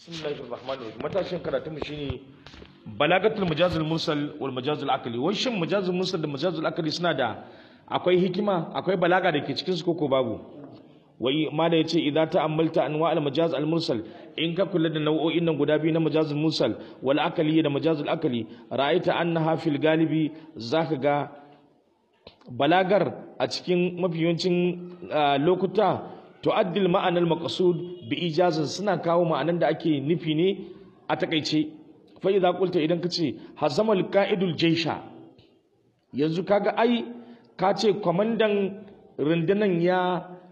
bismillahir rahmanir rahim matashin karatun mu shine balagatul majazul mursal wal majazul akali wai shin majazul mursal da majazul akali suna da akwai hikima akwai balaga da ke cikin su koko babu wai ma da yace idza ta'ammalta anwa al majaz al mursal in ka kula da nau'o'in nan guda biyu na majazul mursal wal akali da majazul akali ra'aita annaha fil galibi zaka ga balagar a cikin mafi yawancin lokuta tu'addil ma'anar maqsud bi ijazin suna kawo ma'anan da ake nufi ne a takaice fa idza qulta idan kace hazamal qa'idul jaysha yanzu kaga ai ka ce kwamandan rundunan ya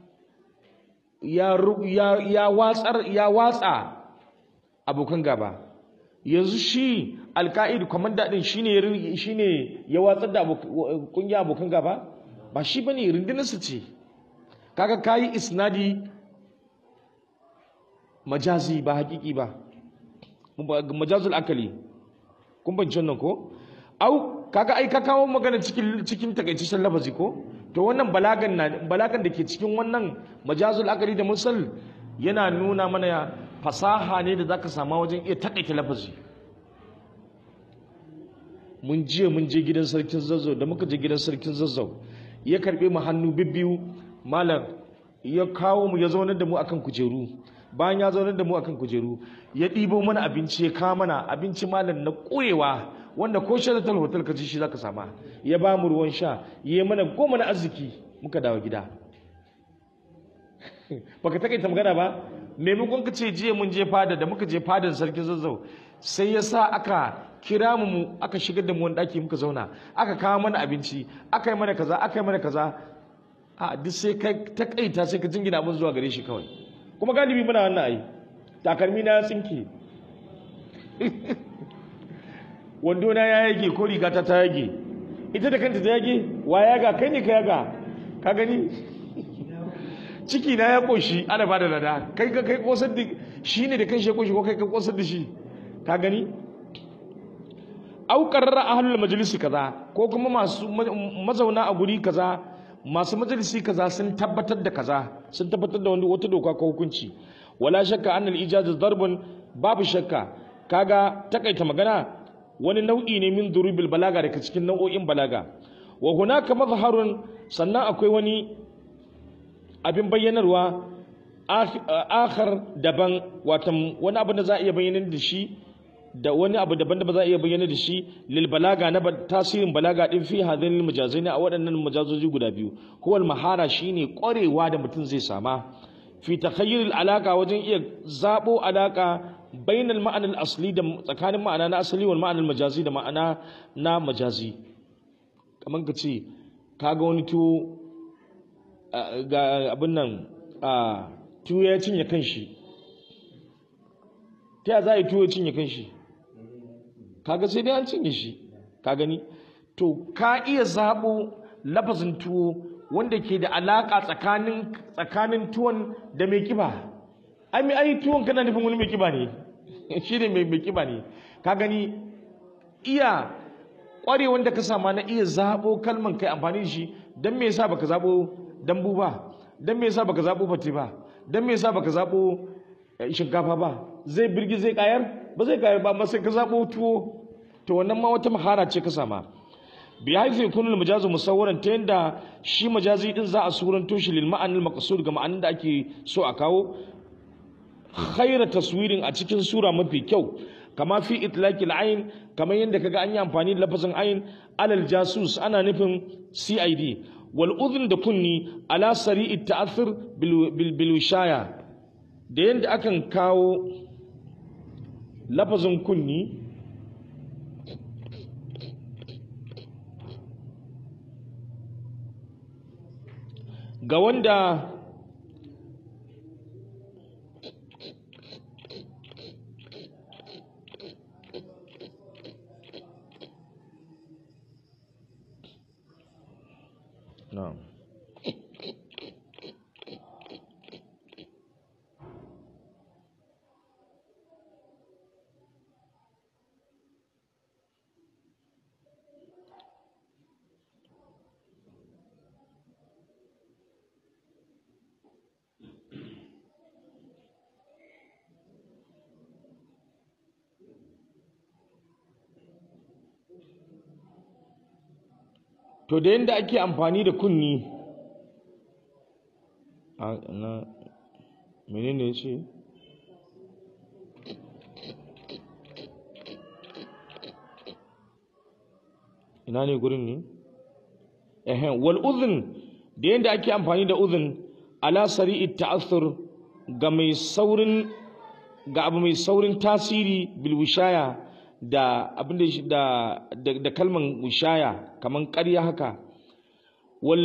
ya ya ya watsar ya watsa abokan gaba yanzu shi alka'id kwamanda din shine shine ya watsar da kungiya abokan gaba ba shi bane rundunarsa ce kaga kayi isnadi majazi ba hakiki ba majazul akali kun banci wannan ko au kaga ai ka kawo magana cikin cikin takaitaccen lafazi ko to wannan balagan na balagan da ke cikin wannan majazul akali da mursal yana nuna mana fasaha ne da zaka sama wajen iya takaita lafazi mun je mun je gidan sarkin zazzau da muka je gidan sarkin zazzau ya karbe mu hannu bibbiyu malam ya kawo mu ya zaunar da mu akan kujeru bayan ya zaunar da mu akan kujeru ya ɗibo mana abinci ya kawo mana abinci malam na ƙurewa wanda ko sharatar hotel ka ci shi zaka sama ya ba mu ruwan sha ya mana goma na arziki muka dawo gida baka takaita magana ba maimakon ka ce jiya mun je fada da muka je fadan sarkin zazzau sai ya sa aka kira mu aka shigar da mu wani ɗaki muka zauna aka kawo mana abinci aka yi mana kaza aka yi mana kaza a duk sai ka takaita sai ka jingina abin zuwa gare shi kawai kuma galibi muna wannan ai takalmi na ya tsinke wando na ya yage ko rigata ta yage ita da kanta ta yage wa yaga kai ne ka yaga ka gani ciki na ya koshi ana bada lada kai ka kai kosar da shi ne da kan shi koshi ko kai ka kosar da shi ka gani au qarrara ahlul majlisi kaza ko kuma masu mazauna a guri kaza masu majalisi kaza sun tabbatar da kaza sun tabbatar da wata doka ko hukunci wala shakka annal ijaz darbun babu shakka kaga takaita magana wani nau'i ne min durubil balaga daga cikin nau'o'in balaga wa hunaka mazharun sannan akwai wani abin bayyanarwa akhar daban watan wani abu da za a iya bayyana da shi da wani abu daban da ba za a iya bayyana da shi lil balaga na tasirin balaga din fi hadin majazai a waɗannan majazoji guda biyu huwal mahara shine ƙwarewa da mutum zai sama fi takhayyul alaka wajen iya zabo alaka bainal ma'anar asli da tsakanin ma'ana na asali wal ma'anar majazi da ma'ana na majazi kamar ka ce kaga wani tuwo ga abin nan tuwo ya cinye kanshi ta ya za a yi tuwo ya cinye kanshi kaga sai dai an cinye shi ka gani to ka iya zaɓo lafazin tuwo wanda ke da alaƙa tsakanin tsakanin tuwon da mai kiba ai mai ai tuwon kana nufin wani mai kiba ne shi ne mai mai kiba ne ka gani iya ƙware wanda ka sama na iya zaɓo kalman kai amfani da shi don me yasa baka zaɓo dambu ba don me yasa baka zaɓo fate ba don me yasa baka zaɓo shinkafa ba zai birgi zai kayar ba zai kayar ba amma sai ka zaɓo tuwo to wannan ma wata mahara ce ka sama bi haifi kunul majazu musawwaran ta yanda shi majazi din za a suranto shi lil ma'anil maqsud ga ma'anin da ake so a kawo khaira taswirin a cikin sura mafi kyau kama fi itlaqil ayn kamar yanda kaga an yi amfani da lafazin ayn alal jasus ana nufin CID wal udhun da kunni ala sari'i ta'athur bil bil wishaya da yanda akan kawo lafazin kunni ga wanda na'am to da yadda ake amfani da kunni a na menene ya ce ina ne gurin ne ehen wal udhun da yadda ake amfani da udhun ala sari'i ta'athur ga mai saurin ga abu mai saurin tasiri bil wishaya da abin da da da kalman wishaya kaman ƙarya haka wal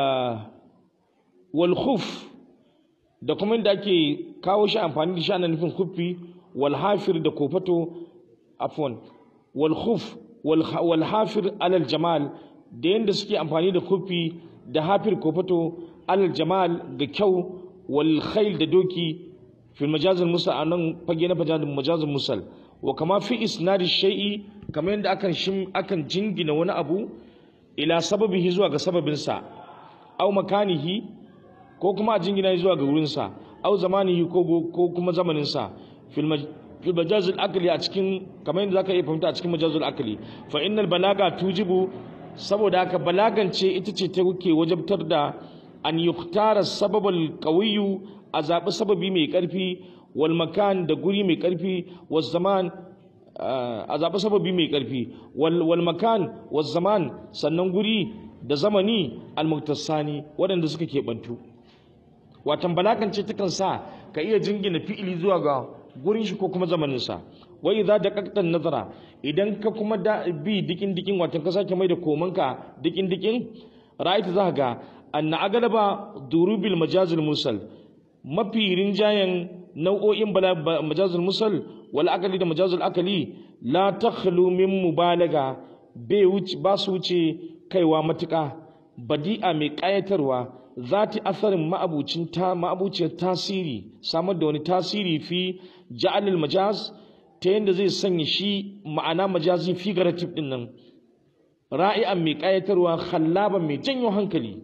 wal khuf da kuma inda ake kawo shi amfani da shi ana nufin khuffi wal hafir da kofato afwan wal khuf wal hafir alal jamal da yanda suke amfani da khuffi da hafir kofato alal jamal ga kyau wal khayl da doki fil majazil musal anan fage na majazil musal wa kama fi isnadi shay'i kamar yadda akan shim akan jingina wani abu ila sababihi zuwa ga sababinsa au makanihi ko kuma a jingina zuwa ga wurinsa au zamanihi ko ko kuma zamaninsa fil fil majazil akli a cikin kamar yadda zaka iya fahimta a cikin majazil akli fa innal balaga tujibu saboda haka balagance ita ce ta ke wajabtar da an yuktara sababal qawiyyu a zaɓi sababi mai ƙarfi wal makan da guri mai ƙarfi wal zaman a zaɓi sababi mai ƙarfi wal makan wal zaman sannan guri da zamani almuktasani waɗanda suka keɓantu watan balakance takan sa ka iya jingina fi'ili zuwa ga gurin shi ko kuma zamaninsa wai za da kaktan nazara idan ka kuma da bi dikin dikin watan ka sake mai da komanka dikin dikin ra'ayta za ga anna agalaba durubil majazil musal mafi rinjayen nau'o'in majazul musal wal akali da majazul akali la takhlu min mubalaga ba su wuce kaiwa matuƙa badi'a mai ƙayatarwa zati asarin ma'abucin ta ma'abuciyar tasiri samar da wani tasiri fi ja'alil majaz ta yadda zai sanya shi ma'ana majazi figurative din nan ra'i'an mai ƙayatarwa khallaban mai janyo hankali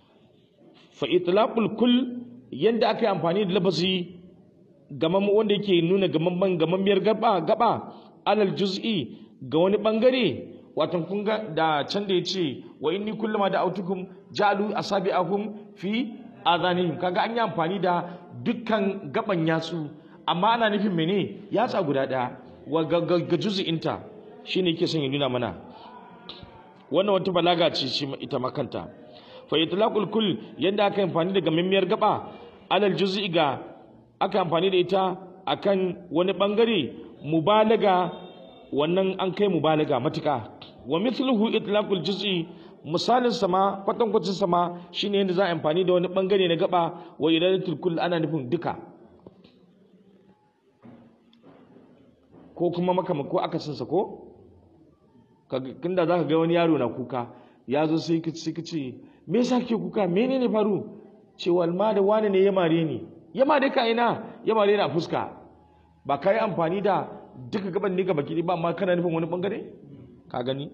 fa itlaqul kull yadda aka yi amfani da lafazi gaman wanda yake nuna gamamman gamammiyar gaba gaba alal juz'i ga wani bangare watan kun ga da can da yace wa inni kullama da autukum jalu asabi'ahum fi adhanihim kaga an yi amfani da dukkan gaban yatsu amma ana nufin mene yatsa guda daya wa ga juz'inta shine yake son ya nuna mana wannan wata balaga ce shi ita makanta fa itlaqul kull yanda aka amfani da gamammiyar gaba alal juz'i ga aka amfani da ita akan wani bangare mubalaga wannan an kai mubalaga matuka wa mithluhu itlaqul juz'i misalin sama kwatankwacin sama shine yanda za a amfani da wani bangare na gaba wa iradatul kull ana nufin duka ko kuma makama ko akasin sa ko kinda zaka ga wani yaro na kuka ya zo sai ka ce me yasa kake kuka menene faru cewa ma da wani ne ya mare ni ya mare ka ina ya mare ni a fuska ba ka yi amfani da duka gaban ne ga baki ba amma kana nufin wani bangare ka gani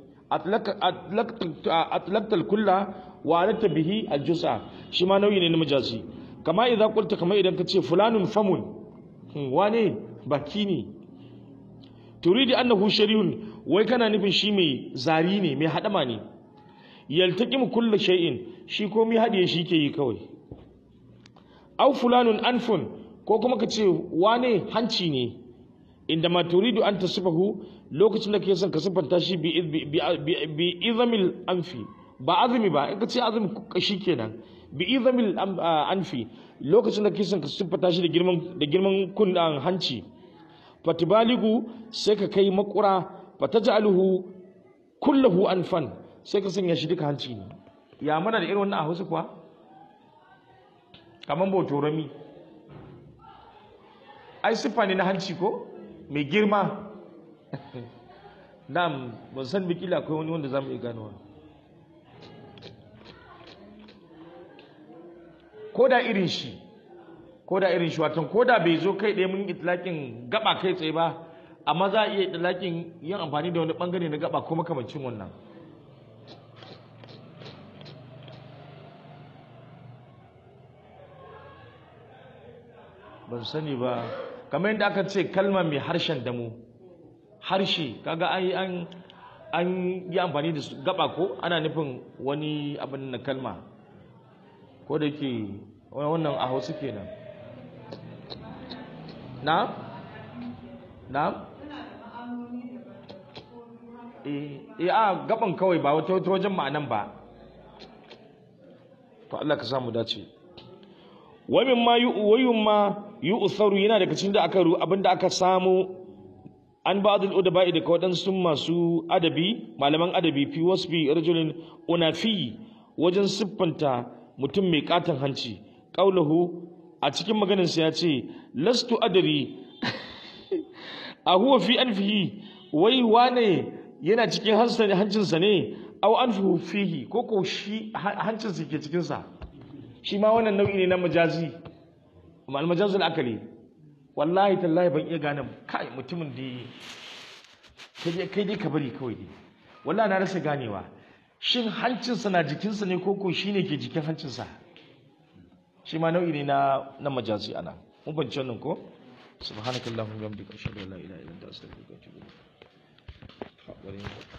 atlaqtal kulla wa alatta bihi aljusa shi ma nauyi ne na majazi kama idan qulta kama idan ka ce fulanun famun wane baki ne turidi annahu sharihun wai kana nufin shi mai zari ne mai hadama ne yaltaqimu kullu shay'in shi komai hadiye shi ke yi kawai aw fulanun anfun ko kuma ka ce wane hanci ne inda ma turidu an tasifahu lokacin da kake son ka sifanta shi bi bi izamil anfi ba azumi ba in ka ce azumi kashi kenan bi izamil anfi lokacin da kake son ka sifanta shi da girman da girman kun hanci fatibaligu sai ka kai makura fataj'aluhu kullahu anfan sai ka sanya shi duka hanci ne ya mana da irin wannan a Hausa kuwa kaman botorami ai siffa ne na hanci ko mai girma na'am ban san bikila akwai wani wanda zamu iya ganowa ko da irin shi ko da irin shi watan ko da bai zo kai ɗaya mun itlaƙin gaba kai tsaye ba amma za a iya itlaƙin yin amfani da wani ɓangare na gaba ko makamancin wannan ban sani ba kamar yadda aka ce kalma mai harshen damu harshe kaga ai an an yi amfani da su gaba ko ana nufin wani abin na kalma ko da ke wannan a hausa kenan na na eh a gaban kawai ba wata wata wajen ma'anan ba to Allah ka samu dace wa min ma yu'wayun ma yu'tharu yana daga cikin da aka abinda aka samu an ba'dul udaba'i daga waɗansu masu adabi malaman adabi fi wasbi rajulin unafi wajen siffanta mutum mai katon hanci qaulahu a cikin maganinsa ya ce lastu adari a huwa fi anfihi wai wane yana cikin hancinsa ne au anfuhu fihi ko ko shi hancinsa ke cikinsa shi ma wannan nau'i ne na majazi mal majazul akali wallahi tallahi ban iya gane kai mutumin da kai dai ka bari kawai dai wallahi na rasa ganewa shin hancinsa na jikinsa ne ko ko shine ke jikin hancinsa shi ma nau'i ne na na majazi ana mun bance wannan ko subhanakallahumma wa bihamdika ashhadu an la ilaha illa anta astaghfiruka wa atubu ilaik